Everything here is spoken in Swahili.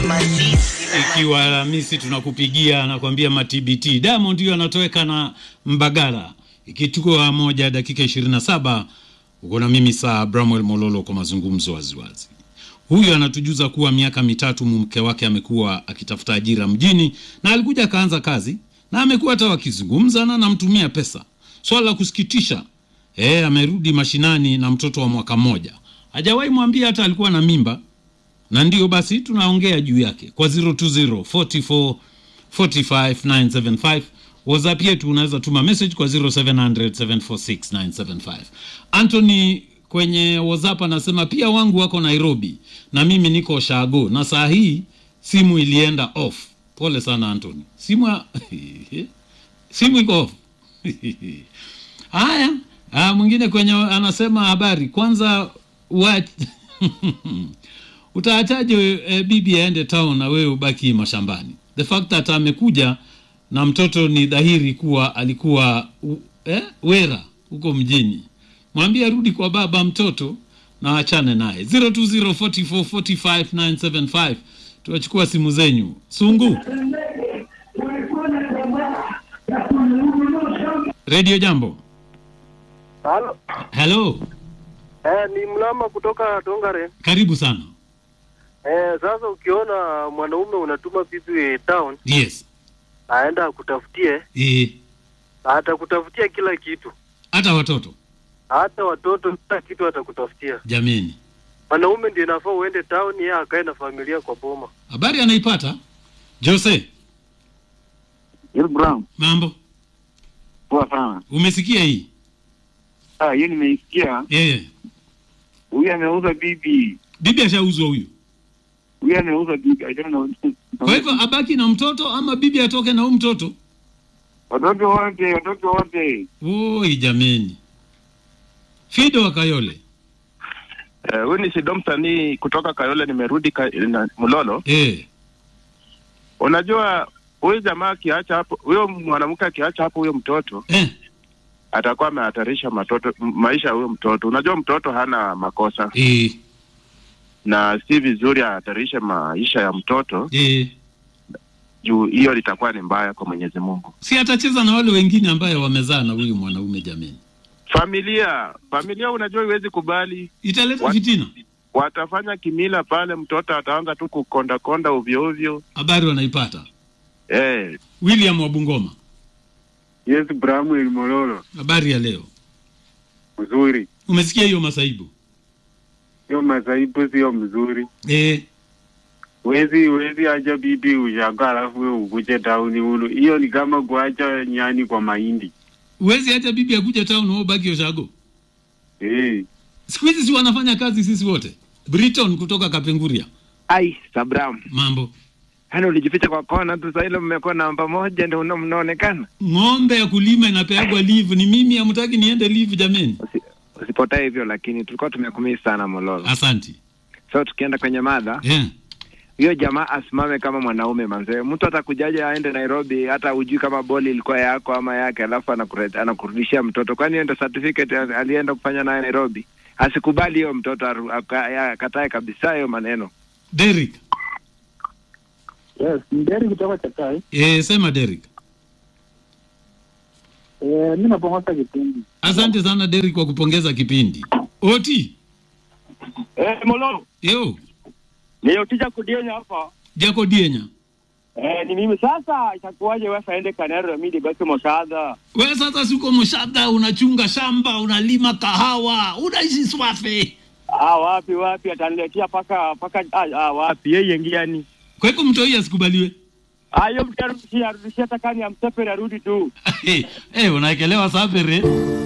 ikiwa Alhamisi tunakupigia anakwambia matbt. Diamond ndio anatoweka na Mbagala ikichukua moja dakika 27. Uko na mimi saa Bramwell Mololo kwa mazungumzo waziwazi. Huyu anatujuza kuwa miaka mitatu mke wake amekuwa akitafuta ajira mjini na alikuja akaanza kazi na amekuwa hata wakizungumza na namtumia pesa. Swala la kusikitisha, eh, amerudi mashinani na mtoto wa mwaka mmoja, hajawahi mwambia hata alikuwa na mimba na ndio basi tunaongea juu yake kwa 020 44 45 975 whatsapp yetu unaweza tuma message kwa 0700 746 975 anthony kwenye whatsapp anasema pia wangu wako nairobi na mimi niko shago na saa hii simu ilienda off pole sana anthony simu ya... simu iko off haya ah, mwingine kwenye anasema habari kwanza what utaachaje e, bibi aende town na wewe ubaki mashambani the fact that amekuja na mtoto ni dhahiri kuwa alikuwa u, eh, wera huko mjini mwambie arudi kwa baba mtoto na achane naye 0204445975 tuwachukua simu zenyu sungu redio jambo Halo. hello Eh, ni mlama kutoka Tongare. karibu sana Eh, sasa ukiona mwanaume unatuma bibi town yes aenda akutafutie, e, atakutafutia kila kitu, hata watoto hata watoto, kila kitu atakutafutia. jameni Mwanaume ndio inafaa uende town, yeye akae na familia kwa boma. habari anaipata jose Yes, Brown. mambo Poa sana. umesikia hii Ah, hiyo nimeisikia. yeah. Huyu ameuza bibi. bibi ashauzwa huyu Huyu ameuza bibi. I don't know. kwa hivyo abaki na mtoto ama bibi atoke na huu mtoto Watoto wote, watoto wote. oi jameni fido wa kayole Eh, huyu ni Sido msanii kutoka Kayole, nimerudi ka, na, Mlolo. eh. Unajua huyu jamaa akiacha hapo, huyo mwanamke akiacha hapo huyo mtoto Eh. atakuwa amehatarisha matoto m- maisha ya huyo mtoto. Unajua mtoto hana makosa Eh. na si vizuri ahatarishe maisha ya mtoto Eh. juu hiyo litakuwa ni mbaya kwa Mwenyezi Mungu. si atacheza na wale wengine ambayo wamezaa na huyu mwanaume jameni Familia familia, unajua iwezi kubali, italeta What? fitina watafanya kimila pale, mtoto ataanza tu kukondakonda ovyo ovyo. habari wanaipata Eh, william wabungoma Yes, Bramwell Mololo. habari ya leo Mzuri. umesikia hiyo masaibu Sio masaibu, sio mzuri. eh. Wezi wezi acha bibi ushago alafu wewe ukuje tauni uno. Hiyo ni kama kuacha nyani kwa mahindi. uwezi acha bibi akuja town wewe ubaki oshago Eh. siku hizi si wanafanya kazi sisi wote briton kutoka kapenguria Ai, Sabram. mambo Yaani ulijificha kwa kona tu sasa ile mmekuwa namba moja ndio una- mnaonekana. ng'ombe ya kulima inapeagwa live ni mimi hamtaki niende live jameni Usi, usipotee hivyo lakini tulikuwa tumekumii sana Mololo. asanti So tukienda kwenye mada, yeah. hiyo jamaa asimame kama mwanaume manzee. Mtu atakujaje aende Nairobi hata hujui kama boli ilikuwa yako ama yake, alafu anakure- anakurudishia mtoto. Kwani hiyo ndio certificate ali- alienda kufanya naye Nairobi? Asikubali hiyo mtoto aru- aka- akatae kabisa hiyo maneno. Derek Yes, ni Derek kutoka Chakai. eh, sema Derek Eh, mimi napongoza kipindi. asante sana Derek kwa kupongeza kipindi oti Eh, Mololo, yo niliotisha kudienya hapa. jako dienya Eh, ni mimi sasa itakuwaje wewe aende Kanero mimi basi moshadha. we sasa siko mshada unachunga shamba unalima kahawa unaishi swafe Ah, wapi wapi ataniletea paka paka ah, ah wapi yeye ngiani. kwa hivyo mtu hii asikubaliwe Ah, hiyo mtarudishia arudishia takani amsepe arudi tu. eh, unaekelewa safere